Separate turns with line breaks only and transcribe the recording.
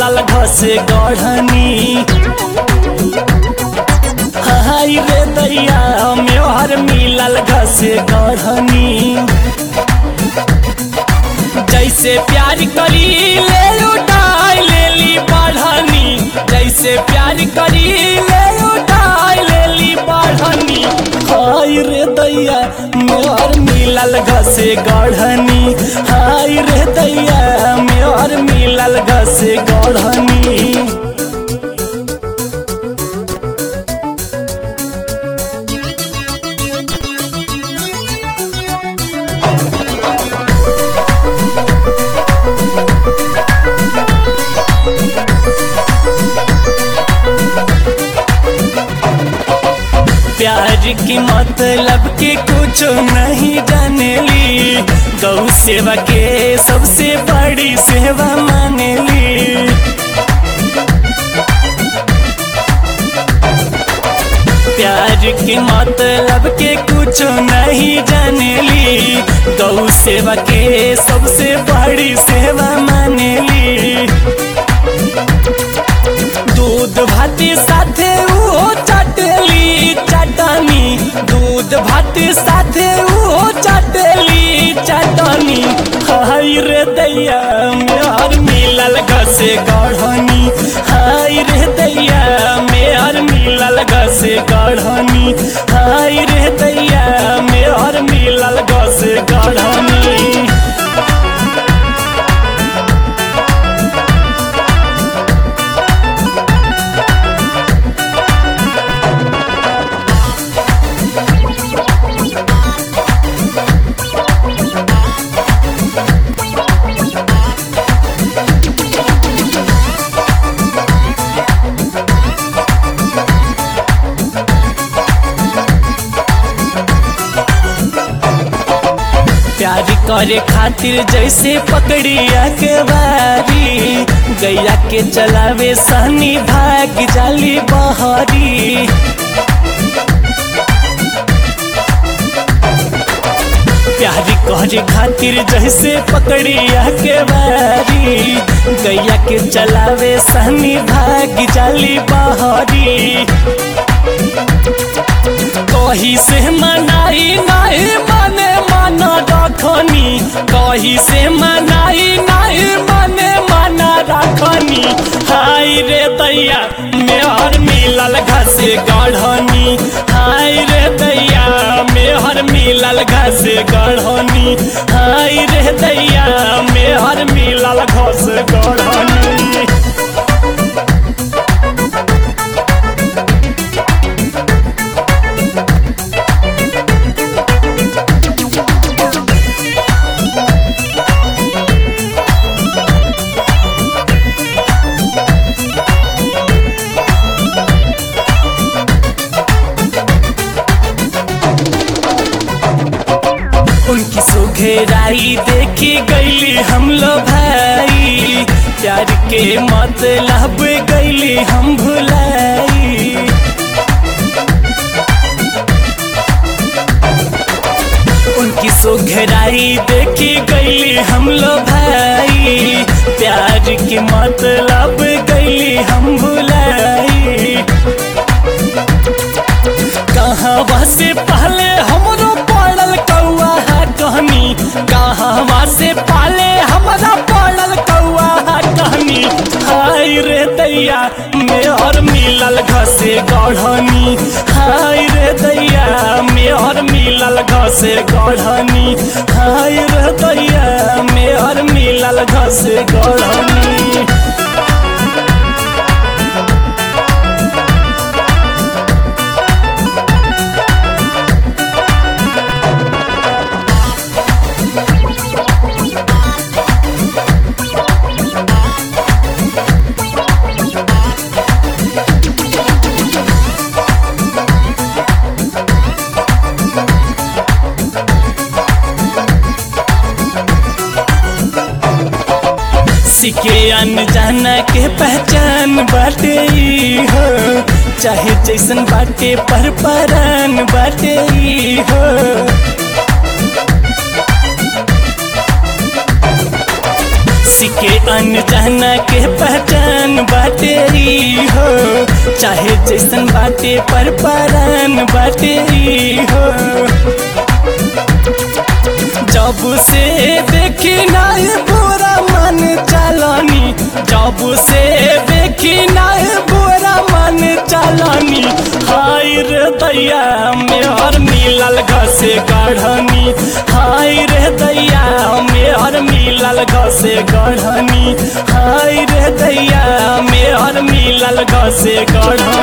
मिलल घसे गढ़नी हाय रे दैया मेहर मिलल घसे गढ़नी जैसे प्यार करी ले उठाई लेली बढ़नी जैसे प्यार करी ले उठाई लेली बढ़नी हाय रे दैया मेहर मिलल घसे गढ़नी हाय रे दैया मेहर मिलल घसे गढ़नी प्यार की मतलब के कुछ नहीं जानेली गौ सेवा के सबसे बड़ी सेवा मानेली प्यार के मतलब के कुछ नहीं जानेली गौ सेवा के सबसे बड़ी सेवा मानेली दूध भात साथे उहो चटली चटनी दूध भात साथे उहो चटली चटनी हाय रे दैया मेहर मिलल घसे गढ़नी हाय रे दैया मेहर मिलल घसे गढ़नी हाय रे दैया मेहर मिलल घसे गढ़नी प्यार करे खातिर जैसे पकड़िया के बारी गैया के चलावे सहनी भाग जाली बहरी प्यार करे खातिर जैसे पकड़िया के बारी गैया के चलावे सहनी भाग जाली बहरी कही से मनाई नहीं मने मन रखनी कही से मनाई नहीं मने मन रखनी हाय रे दैया मेहर मिलल घसे गढ़नी हाय रे दैया मेहर मिलल घसे गढ़नी हाय रे दैया मेहर मिलल घस गढ़नी उनकी सुघेराई देखी गईली हम लो भाई प्यार के मतलब गईली हम भुलाई उनकी सुघेराई देखी गईली हम लो भाई प्यार के मतलब गईली हम भुलाई कहाँ से पहले हमरो पड़ल कौआ है कहनी कहाँ से पहले हमरा पड़ल कौआ है कहनी हाय रे दैया मेहर मिलल घसे गढ़नी हाय रे दैया मेहर मिलल घसे गढ़नी हाय रे दैया मेहर मिलल घसे गढ़नी सिके अनजाना के पहचान बाटे ई हो चाहे जैसन बाटे पर परान बाटे ई हो सिके अनजाना के पहचान चाहे जैसन बाटे पर परान बाटे ई हो जब से देखी नाय बुरा मन चलनी जब से देखी नाय बुरा मन चलनी हाय रे दैया मेहर मिलल घसे गढ़नी हाय रे दैया मेहर मिलल घसे गढ़नी हाय रे दैया मेहर मिलल घसे गढ़नी